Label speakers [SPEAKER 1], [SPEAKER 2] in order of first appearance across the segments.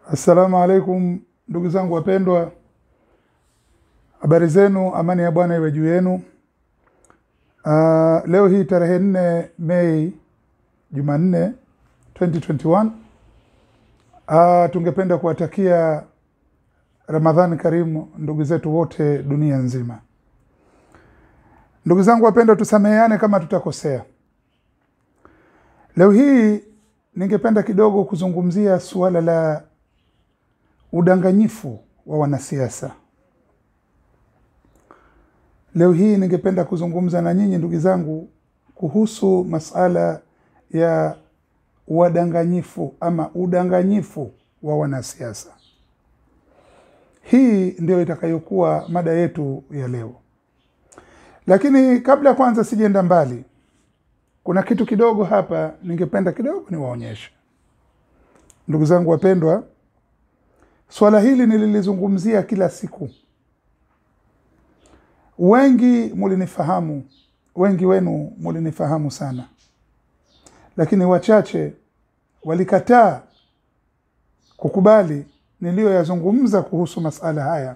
[SPEAKER 1] Assalamu alaikum ndugu zangu wapendwa, habari zenu, amani ya Bwana iwe juu yenu. Uh, leo hii tarehe nne Mei Jumanne 2021 uh, tungependa kuwatakia Ramadhani karimu ndugu zetu wote dunia nzima. Ndugu zangu wapendwa, tusameheane kama tutakosea. Leo hii ningependa kidogo kuzungumzia suala la udanganyifu wa wanasiasa. Leo hii ningependa kuzungumza na nyinyi ndugu zangu kuhusu masala ya wadanganyifu ama udanganyifu wa wanasiasa. Hii ndio itakayokuwa mada yetu ya leo, lakini kabla kwanza sijaenda mbali, kuna kitu kidogo hapa ningependa kidogo niwaonyeshe ndugu zangu wapendwa. Swala hili nililizungumzia kila siku, wengi mulinifahamu, wengi wenu mulinifahamu sana, lakini wachache walikataa kukubali niliyoyazungumza kuhusu masala haya,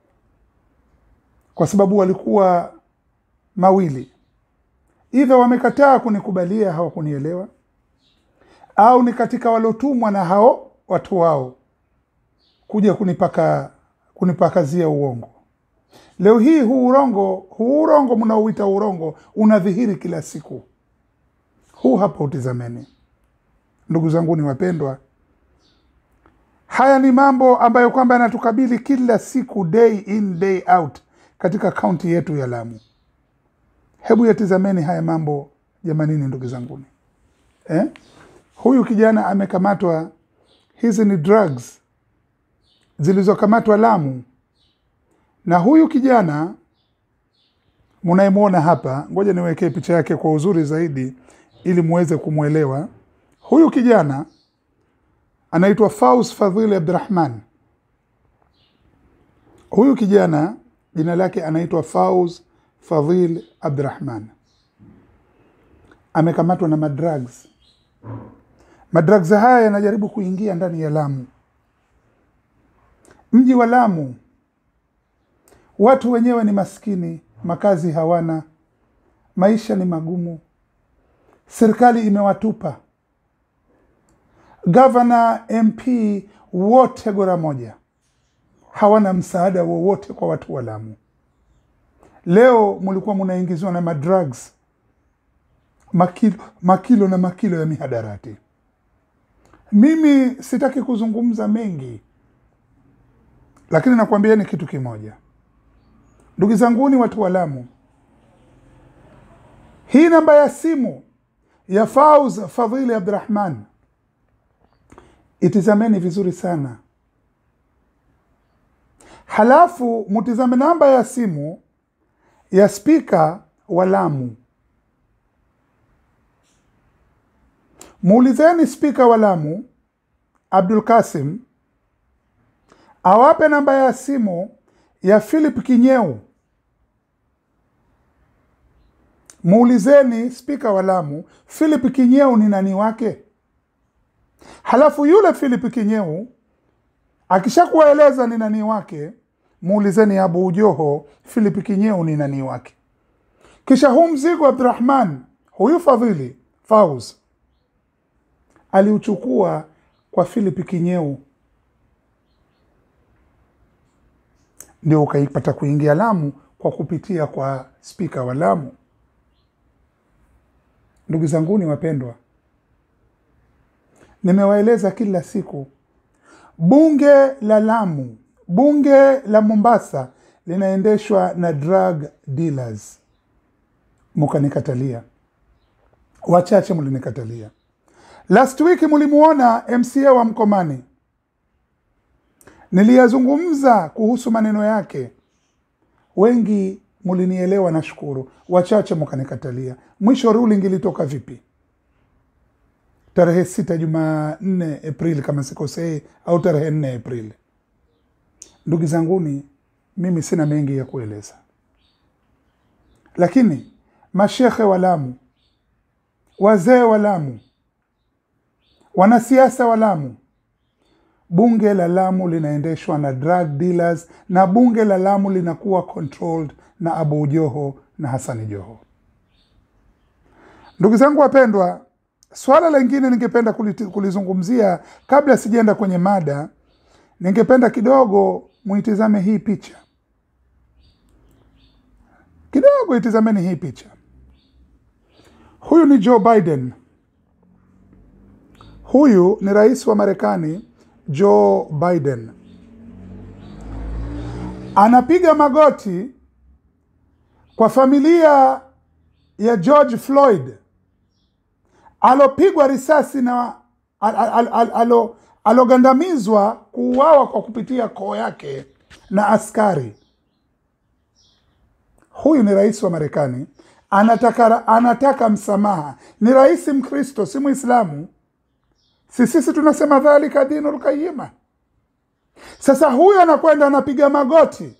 [SPEAKER 1] kwa sababu walikuwa mawili, idha wamekataa kunikubalia, hawakunielewa, au ni katika waliotumwa na hao watu wao kuja kunipaka kunipakazia uongo. Leo hii huu urongo huu urongo mnaouita urongo unadhihiri kila siku. Huu hapa, utizameni ndugu zangu ni wapendwa, haya ni mambo ambayo kwamba yanatukabili kila siku, day in day out, katika kaunti yetu ya Lamu. Hebu yatizameni haya mambo jamanini, ndugu zanguni eh? Huyu kijana amekamatwa, hizi ni drugs zilizokamatwa Lamu, na huyu kijana munayemwona hapa, ngoja niwekee picha yake kwa uzuri zaidi ili muweze kumwelewa. Huyu kijana anaitwa Faus Fadhili Abdurahman. Huyu kijana jina lake anaitwa Faus Fadhil Abdurahman, amekamatwa na madrugs. Madrugs haya yanajaribu kuingia ndani ya Lamu. Mji wa Lamu, watu wenyewe ni maskini, makazi hawana, maisha ni magumu, serikali imewatupa, gavana, MP wote gora moja, hawana msaada wowote kwa watu wa Lamu. Leo mulikuwa munaingiziwa na madrugs, makilo, makilo na makilo ya mihadarati. Mimi sitaki kuzungumza mengi lakini nakwambieni kitu kimoja, ndugu zanguni, watu wa Lamu, hii namba ya simu ya Fauz Fadhili Abdurahman itizameni vizuri sana, halafu mutizame namba ya simu ya spika wa Lamu. Muulizeni spika wa Lamu Abdul Kasim awape namba ya simu ya Philip Kinyeu. Muulizeni spika wa Lamu Philip Kinyeu ni nani wake, halafu yule Philip Kinyeu akishakuwaeleza ni nani wake, muulizeni Abu Joho Philip Kinyeu ni nani wake. Kisha huu mzigo Abdurahman, huyu Fadhili Fauz aliuchukua kwa Philip Kinyeu ndio ukaipata kuingia Lamu kwa kupitia kwa spika wa Lamu. Ndugu zanguni wapendwa, nimewaeleza kila siku, bunge la Lamu, bunge la Mombasa linaendeshwa na drug dealers. Mukanikatalia, wachache mlinikatalia. Last week mulimuona MCA wa Mkomani niliyazungumza kuhusu maneno yake, wengi mulinielewa, nashukuru. Wachache mukanikatalia. Mwisho ruling ilitoka vipi? Tarehe sita Jumanne Aprili kama sikosei, au tarehe nne Aprili. Ndugu zanguni, mimi sina mengi ya kueleza, lakini mashekhe wa Lamu, wazee wa Lamu, wanasiasa wa Lamu bunge la Lamu linaendeshwa na drug dealers na bunge la Lamu linakuwa controlled na Abu Joho na Hasani Joho. Ndugu zangu wapendwa, swala lingine ningependa kuliti- kulizungumzia kabla sijaenda kwenye mada, ningependa kidogo muitizame hii picha kidogo, itizameni hii picha. Huyu ni Joe Biden. Huyu ni rais wa Marekani Joe Biden, anapiga magoti kwa familia ya George Floyd alopigwa risasi na al, al, al, alo, alogandamizwa kuuawa kwa kupitia koo yake na askari. Huyu ni rais wa Marekani, anataka, anataka msamaha. Ni rais Mkristo, si Mwislamu. Si sisi tunasema dhalika dinul qayima. Sasa huyu anakwenda anapiga magoti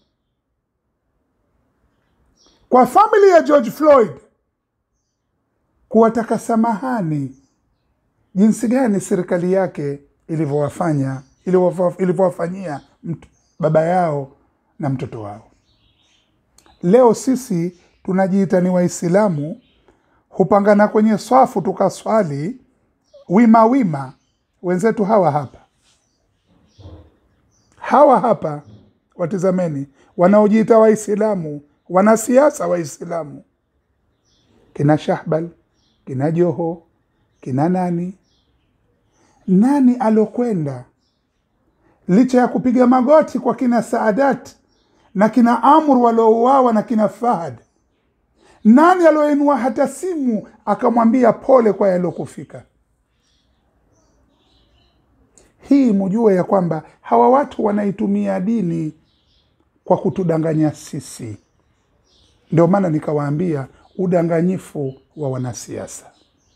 [SPEAKER 1] kwa famili ya George Floyd kuwataka samahani jinsi gani serikali yake ilivyowafanya ilivyowa- ilivyowafanyia mt- baba yao na mtoto wao. Leo sisi tunajiita ni Waislamu, hupangana kwenye swafu tukaswali wima wima. Wenzetu hawa hapa, hawa hapa, watizameni, wanaojiita Waislamu, wanasiasa Waislamu, kina Shahbal, kina Joho, kina nani nani alokwenda licha ya kupiga magoti kwa kina Saadat na kina Amr waliouawa na kina Fahad, nani alioinua hata simu akamwambia pole kwa yaliyokufika? Hii mujue ya kwamba hawa watu wanaitumia dini kwa kutudanganya sisi. Ndio maana nikawaambia udanganyifu wa wanasiasa,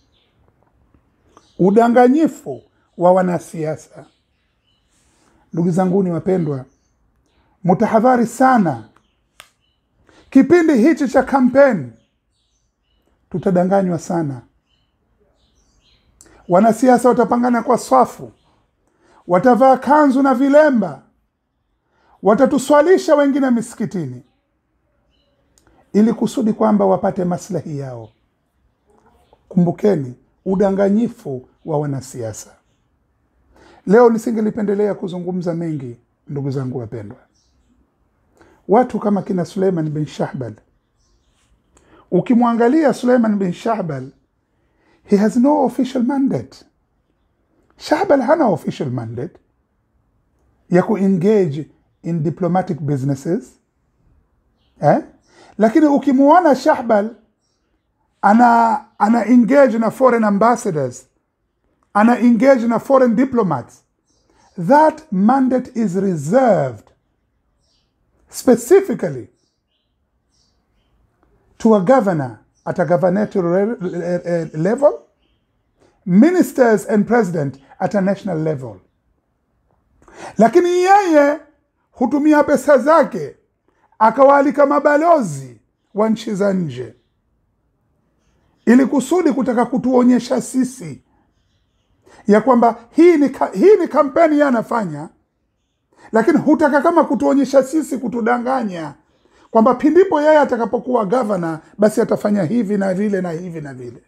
[SPEAKER 1] udanganyifu wa wanasiasa. Ndugu zanguni wapendwa, mutahadhari sana kipindi hichi cha kampeni, tutadanganywa sana. Wanasiasa watapangana kwa swafu, watavaa kanzu na vilemba, watatuswalisha wengine misikitini ili kusudi kwamba wapate maslahi yao. Kumbukeni udanganyifu wa wanasiasa. Leo nisingelipendelea kuzungumza mengi, ndugu zangu wapendwa. Watu kama kina Suleiman bin Shahbal, ukimwangalia Suleiman bin Shahbal, he has no official mandate. Shahbal hana official mandate ya kuengage in diplomatic businesses eh? Lakini ukimuona Shahbal ana ana engage na foreign ambassadors, ana engage na foreign diplomats, that mandate is reserved specifically to a governor at a gubernatorial level, ministers and president at a national level. Lakini yeye hutumia pesa zake akawaalika mabalozi wa nchi za nje ili kusudi kutaka kutuonyesha sisi ya kwamba hii ni, ka, hii ni kampeni yeye anafanya, lakini hutaka kama kutuonyesha sisi, kutudanganya kwamba pindipo yeye atakapokuwa gavana basi atafanya hivi na vile na hivi na vile,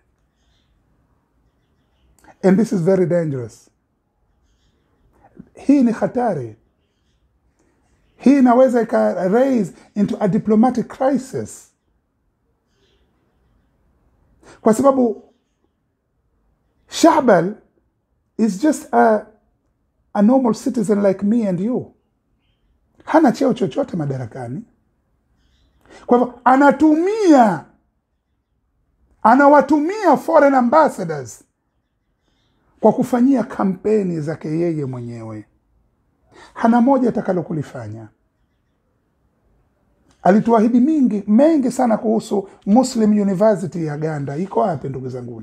[SPEAKER 1] and this is very dangerous. Hii ni hatari, hii inaweza ika raise into a diplomatic crisis, kwa sababu Shahbal is just a, a normal citizen like me and you, hana cheo chochote madarakani. Kwa hivyo anatumia anawatumia foreign ambassadors kwa kufanyia kampeni zake yeye mwenyewe. Hana moja atakalo kulifanya. Alituahidi mingi mengi sana kuhusu Muslim University ya Ganda. Iko wapi ndugu zanguni?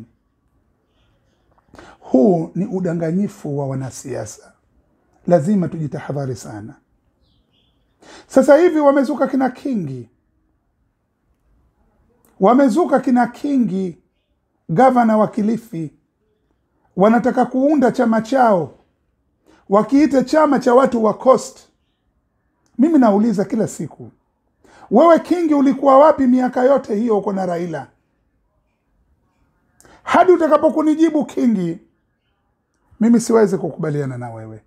[SPEAKER 1] Huu ni udanganyifu wa wanasiasa, lazima tujitahadhari sana. Sasa hivi wamezuka kina Kingi, wamezuka kina Kingi, gavana wa Kilifi, wanataka kuunda chama chao, wakiite chama cha watu wa Coast. Mimi nauliza kila siku, wewe Kingi, ulikuwa wapi miaka yote hiyo uko na Raila? Hadi utakapokunijibu Kingi, mimi siwezi kukubaliana na wewe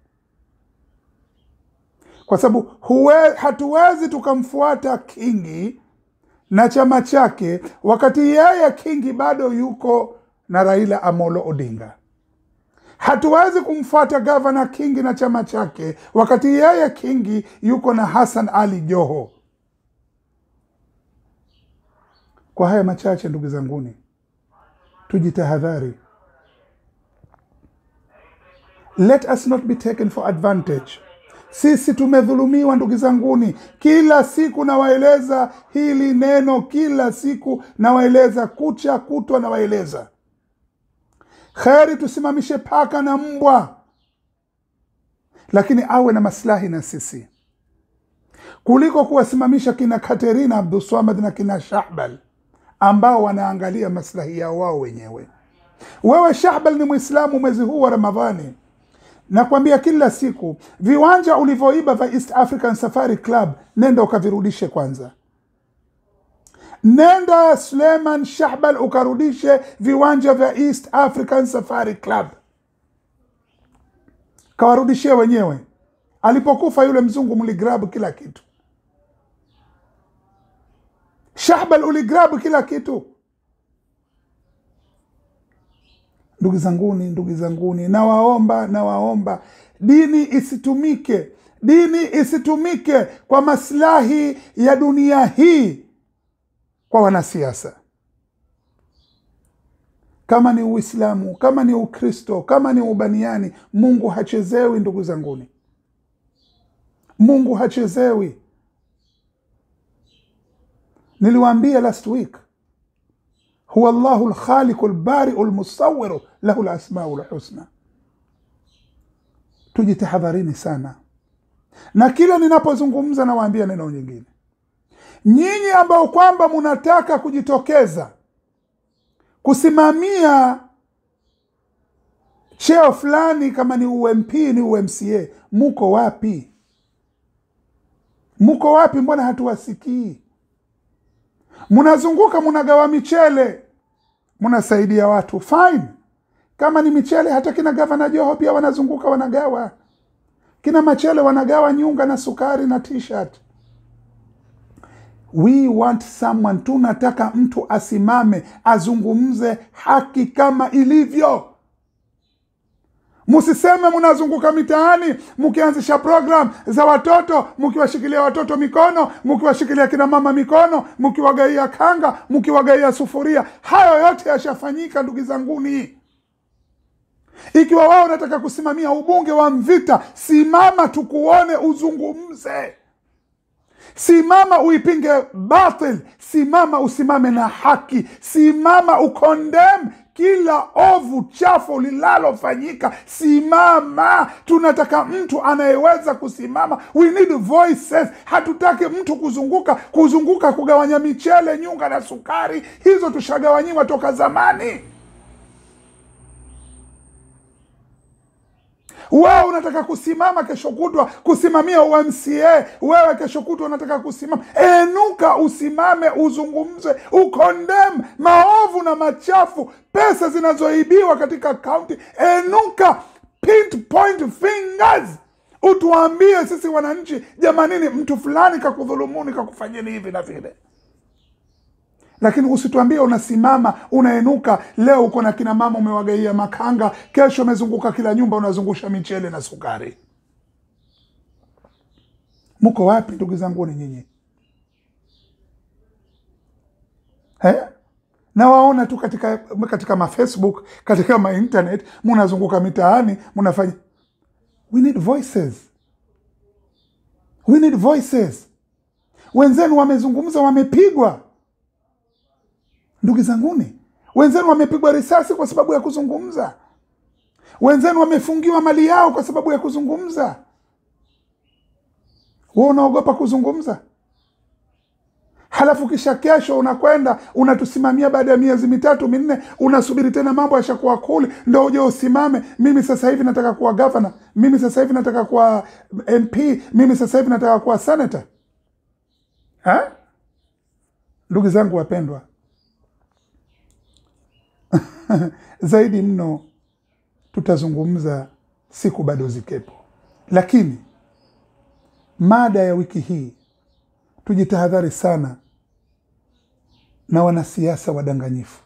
[SPEAKER 1] kwa sababu huwe, hatuwezi tukamfuata Kingi na chama chake wakati yeye Kingi bado yuko na Raila Amolo Odinga. Hatuwezi kumfuata gavana Kingi na chama chake wakati yeye Kingi yuko na Hassan Ali Joho. Kwa haya machache, ndugu zanguni, tujitahadhari. Let us not be taken for advantage. Sisi tumedhulumiwa ndugu zanguni, kila siku nawaeleza hili neno, kila siku nawaeleza, kucha kutwa nawaeleza. Kheri tusimamishe paka na mbwa, lakini awe na maslahi na sisi, kuliko kuwasimamisha kina Katerina Abduswamad na kina Shahbal ambao wanaangalia maslahi yao wao wenyewe. Wewe Shahbal ni Mwislamu, mwezi huu wa Ramadhani nakwambia kila siku, viwanja ulivyoiba vya East African Safari Club, nenda ukavirudishe kwanza. Nenda Suleiman Shahbal ukarudishe viwanja vya East African Safari Club, kawarudishie wenyewe. Alipokufa yule mzungu, mligrabu kila kitu. Shahbal uligrabu kila kitu. Ndugu zanguni, ndugu zanguni, nawaomba, nawaomba dini isitumike, dini isitumike kwa maslahi ya dunia hii kwa wanasiasa. Kama ni Uislamu, kama ni Ukristo, kama ni ubaniani, Mungu hachezewi. Ndugu zanguni, Mungu hachezewi. Niliwaambia last week huwa llahu lkhaliqu lbariu lmusawiru lahu lasmau lhusna. Tujitahadharini sana, na kila ninapozungumza nawaambia neno nyingine, nyinyi ambao kwamba munataka kujitokeza kusimamia cheo fulani, kama ni UMP ni UMCA, muko wapi? Muko wapi? Mbona hatuwasikii? Munazunguka munagawa michele, munasaidia watu fine. Kama ni michele, hata kina gavana Joho pia wanazunguka wanagawa, kina Machele wanagawa nyunga na sukari na t-shirt. We want someone, tunataka mtu asimame azungumze haki kama ilivyo. Musiseme munazunguka mitaani mukianzisha program za watoto, mukiwashikilia watoto mikono, mukiwashikilia kina mama mikono, mukiwagaia kanga, mukiwagaia sufuria. Hayo yote yashafanyika, ndugu zanguni. Ikiwa wao unataka kusimamia ubunge wa Mvita, simama tukuone, uzungumze. Simama uipinge batil, simama usimame na haki, simama ukondem kila ovu chafu linalofanyika. Simama, tunataka mtu anayeweza kusimama. We need voices. Hatutaki mtu kuzunguka kuzunguka kugawanya michele, nyunga na sukari. Hizo tushagawanyiwa toka zamani. Wewe unataka kusimama kesho kutwa kusimamia UMCA, wewe kesho kutwa unataka kusimama, enuka, usimame, uzungumze, ukondem maovu na machafu, pesa zinazoibiwa katika kaunti. Enuka, pinpoint fingers, utuambie sisi wananchi, jamanini, mtu fulani kakudhulumuni, kakufanyeni hivi na vile lakini usituambie unasimama unaenuka. Leo uko na kina mama umewagaia makanga, kesho umezunguka kila nyumba unazungusha michele na sukari. Mko wapi ndugu zanguni nyinyi eh? Nawaona tu katika katika mafacebook katika mainternet, munazunguka mitaani munafanya. We need voices, we need voices. Wenzenu wamezungumza, wamepigwa Ndugu zanguni, wenzenu wamepigwa risasi kwa sababu ya kuzungumza. Wenzenu wamefungiwa mali yao kwa sababu ya kuzungumza. Wewe unaogopa kuzungumza? halafu kisha kesho unakwenda unatusimamia baada ya miezi mitatu minne unasubiri tena mambo yashakuwa kuli ndo uje usimame mimi sasa hivi nataka kuwa gavana mimi sasa hivi nataka kuwa mp mimi sasa hivi nataka kuwa senator ha? ndugu zangu wapendwa zaidi mno tutazungumza siku bado zikepo lakini mada ya wiki hii tujitahadhari sana na wanasiasa wadanganyifu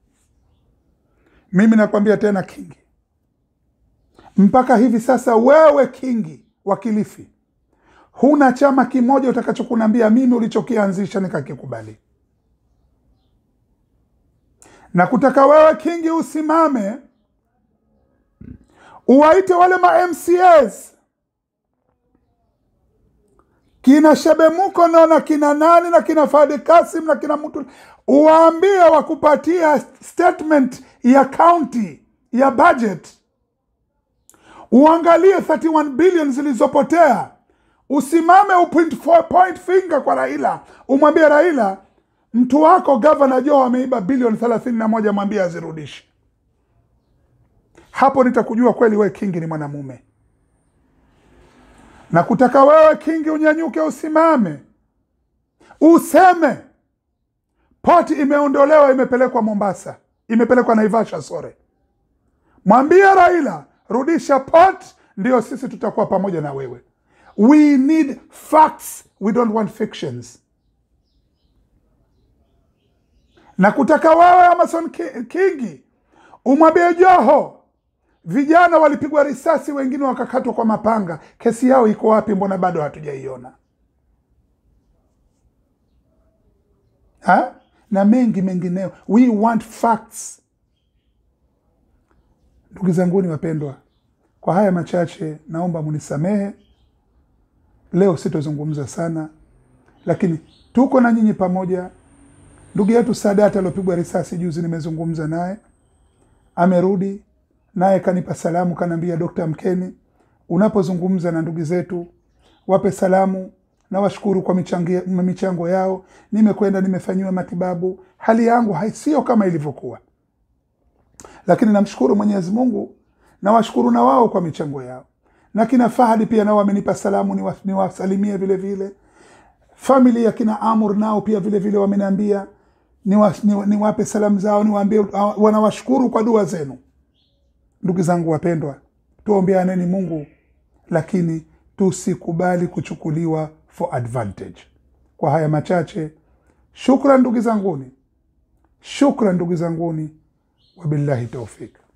[SPEAKER 1] mimi nakwambia tena kingi mpaka hivi sasa wewe kingi wa kilifi huna chama kimoja utakachokunambia mimi ulichokianzisha nikakikubali na kutaka wewe kingi usimame uwaite wale ma mcas kina Shebemuko no na kina nani na kina Fadi Kasim na kina mtu, uwaambie wakupatia statement ya county ya budget, uangalie 31 billion zilizopotea, usimame upoint four- point finger kwa Raila, umwambie Raila, mtu wako gavana Joe ameiba bilioni thelathini na moja, mwambie azirudishe. Hapo nitakujua kweli wewe Kingi ni mwanamume na kutaka wewe Kingi unyanyuke, usimame, useme poti imeondolewa, imepelekwa Mombasa, imepelekwa Naivasha, sore. Mwambie Raila, rudisha port, ndio sisi tutakuwa pamoja na wewe. We need facts, we don't want fictions. Na kutaka wewe Amason Ki- Kingi umwambie Joho vijana walipigwa risasi, wengine wakakatwa kwa mapanga. Kesi yao iko wapi? Mbona bado hatujaiona? Ha? na mengi mengineo. We want facts. Ndugu zanguni wapendwa, kwa haya machache naomba munisamehe. Leo sitozungumza sana, lakini tuko na nyinyi pamoja. Ndugu yetu Sadat aliopigwa risasi juzi, nimezungumza naye, amerudi naye kanipa salamu, kanaambia Dokta Mkeni, unapozungumza na ndugu zetu wape salamu na washukuru kwa michangi- michango yao. Nimekwenda nimefanyiwa matibabu, hali yangu hai- sio kama ilivyokuwa, lakini namshukuru Mwenyezi Mungu na washukuru na wao kwa michango yao, na kina Fahadi pia nao wamenipa salamu, niwa- niwasalimie vile vile. Famili ya kina Amur nao pia vile vile wameniambia niwape niwa, niwape salamu zao, niwaambie uh, wanawashukuru kwa dua zenu. Ndugu zangu wapendwa, tuombeaneni Mungu, lakini tusikubali kuchukuliwa for advantage. Kwa haya machache, shukran ndugu zanguni, shukran ndugu zanguni, wabillahi taufik.